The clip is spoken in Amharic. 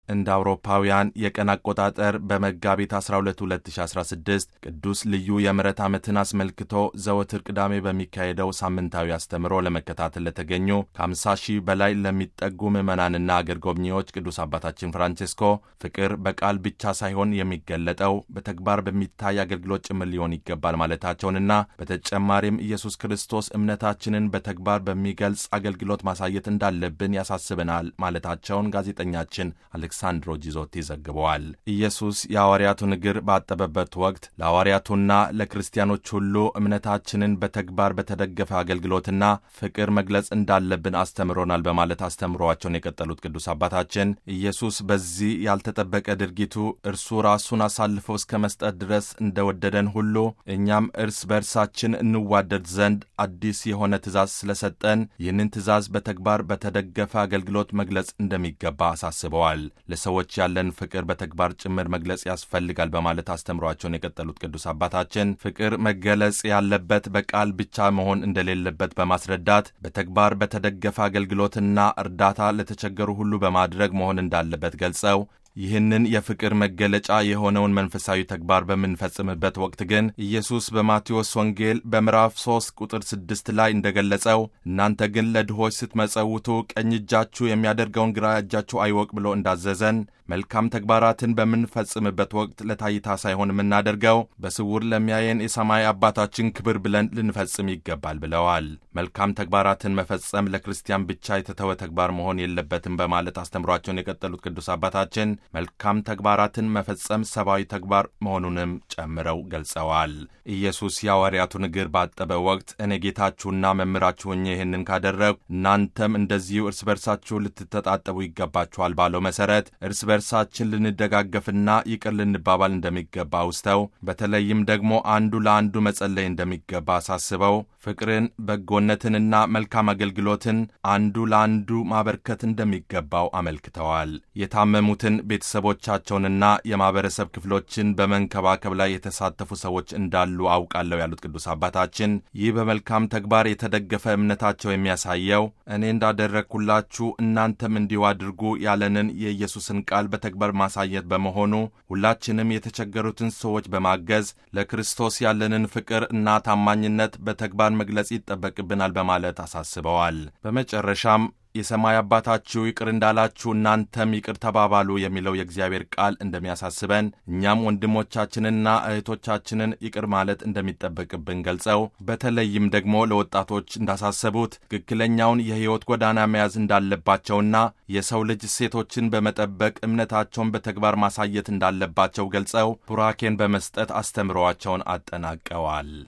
እንደ አውሮፓውያን የቀን አቆጣጠር በመጋቢት 12 2016 ቅዱስ ልዩ የምሕረት ዓመትን አስመልክቶ ዘወትር ቅዳሜ በሚካሄደው ሳምንታዊ አስተምሮ ለመከታተል ለተገኙ ከ50 ሺህ በላይ ለሚጠጉ ምዕመናንና አገር ጎብኚዎች ቅዱስ አባታችን ፍራንቼስኮ ፍቅር በቃል ብቻ ሳይሆን የሚገለጠው በተግባር በሚታይ አገልግሎት ጭምር ሊሆን ይገባል ማለታቸውንና በተጨማሪም ኢየሱስ ክርስቶስ እምነታችንን በተግባር በሚገልጽ አገልግሎት ማሳየት እንዳለብን ያሳስበናል ማለታቸውን ጋዜጠኛችን አሌክሳንድሮ ጂዞቲ ዘግበዋል። ኢየሱስ የሐዋርያቱን እግር ባጠበበት ወቅት ለሐዋርያቱና ለክርስቲያኖች ሁሉ እምነታችንን በተግባር በተደገፈ አገልግሎትና ፍቅር መግለጽ እንዳለብን አስተምሮናል በማለት አስተምሯቸውን የቀጠሉት ቅዱስ አባታችን ኢየሱስ በዚህ ያልተጠበቀ ድርጊቱ እርሱ ራሱን አሳልፎ እስከ መስጠት ድረስ እንደወደደን ሁሉ እኛም እርስ በእርሳችን እንዋደድ ዘንድ አዲስ የሆነ ትእዛዝ ስለሰጠን ይህንን ትእዛዝ በተግባር በተደገፈ አገልግሎት መግለጽ እንደሚገባ አሳስበዋል። ለሰዎች ያለን ፍቅር በተግባር ጭምር መግለጽ ያስፈልጋል በማለት አስተምሯቸውን የቀጠሉት ቅዱስ አባታችን ፍቅር መገለጽ ያለበት በቃል ብቻ መሆን እንደሌለበት በማስረዳት በተግባር በተደገፈ አገልግሎትና እርዳታ ለተቸገሩ ሁሉ በማድረግ መሆን እንዳለበት ገልጸው ይህንን የፍቅር መገለጫ የሆነውን መንፈሳዊ ተግባር በምንፈጽምበት ወቅት ግን ኢየሱስ በማቴዎስ ወንጌል በምዕራፍ 3 ቁጥር 6 ላይ እንደገለጸው እናንተ ግን ለድሆች ስትመጸውቱ ቀኝ እጃችሁ የሚያደርገውን ግራ እጃችሁ አይወቅ ብሎ እንዳዘዘን መልካም ተግባራትን በምንፈጽምበት ወቅት ለታይታ ሳይሆን የምናደርገው በስውር ለሚያየን የሰማይ አባታችን ክብር ብለን ልንፈጽም ይገባል ብለዋል። መልካም ተግባራትን መፈጸም ለክርስቲያን ብቻ የተተወ ተግባር መሆን የለበትም በማለት አስተምሯቸውን የቀጠሉት ቅዱስ አባታችን መልካም ተግባራትን መፈጸም ሰብአዊ ተግባር መሆኑንም ጨምረው ገልጸዋል። ኢየሱስ የሐዋርያቱን እግር ባጠበ ወቅት እኔ ጌታችሁና መምህራችሁ ሆኜ ይህንን ካደረግሁ እናንተም እንደዚሁ እርስ በርሳችሁ ልትተጣጠቡ ይገባችኋል ባለው መሠረት እርስ በርሳችን ልንደጋገፍና ይቅር ልንባባል እንደሚገባ አውስተው በተለይም ደግሞ አንዱ ለአንዱ መጸለይ እንደሚገባ አሳስበው ፍቅርን፣ በጎነትንና መልካም አገልግሎትን አንዱ ለአንዱ ማበርከት እንደሚገባው አመልክተዋል። የታመሙትን ቤተሰቦቻቸውንና የማኅበረሰብ ክፍሎችን በመንከባከብ ላይ የተሳተፉ ሰዎች እንዳሉ አውቃለሁ ያሉት ቅዱስ አባታችን ይህ በመልካም ተግባር የተደገፈ እምነታቸው የሚያሳየው እኔ እንዳደረግኩላችሁ እናንተም እንዲሁ አድርጉ ያለንን የኢየሱስን ቃል በተግባር ማሳየት በመሆኑ ሁላችንም የተቸገሩትን ሰዎች በማገዝ ለክርስቶስ ያለንን ፍቅር እና ታማኝነት በተግባር መግለጽ ይጠበቅብናል በማለት አሳስበዋል። በመጨረሻም የሰማይ አባታችሁ ይቅር እንዳላችሁ እናንተም ይቅር ተባባሉ የሚለው የእግዚአብሔር ቃል እንደሚያሳስበን እኛም ወንድሞቻችንና እህቶቻችንን ይቅር ማለት እንደሚጠበቅብን ገልጸው በተለይም ደግሞ ለወጣቶች እንዳሳሰቡት ትክክለኛውን የሕይወት ጎዳና መያዝ እንዳለባቸውና የሰው ልጅ እሴቶችን በመጠበቅ እምነታቸውን በተግባር ማሳየት እንዳለባቸው ገልጸው ቡራኬን በመስጠት አስተምረዋቸውን አጠናቀዋል።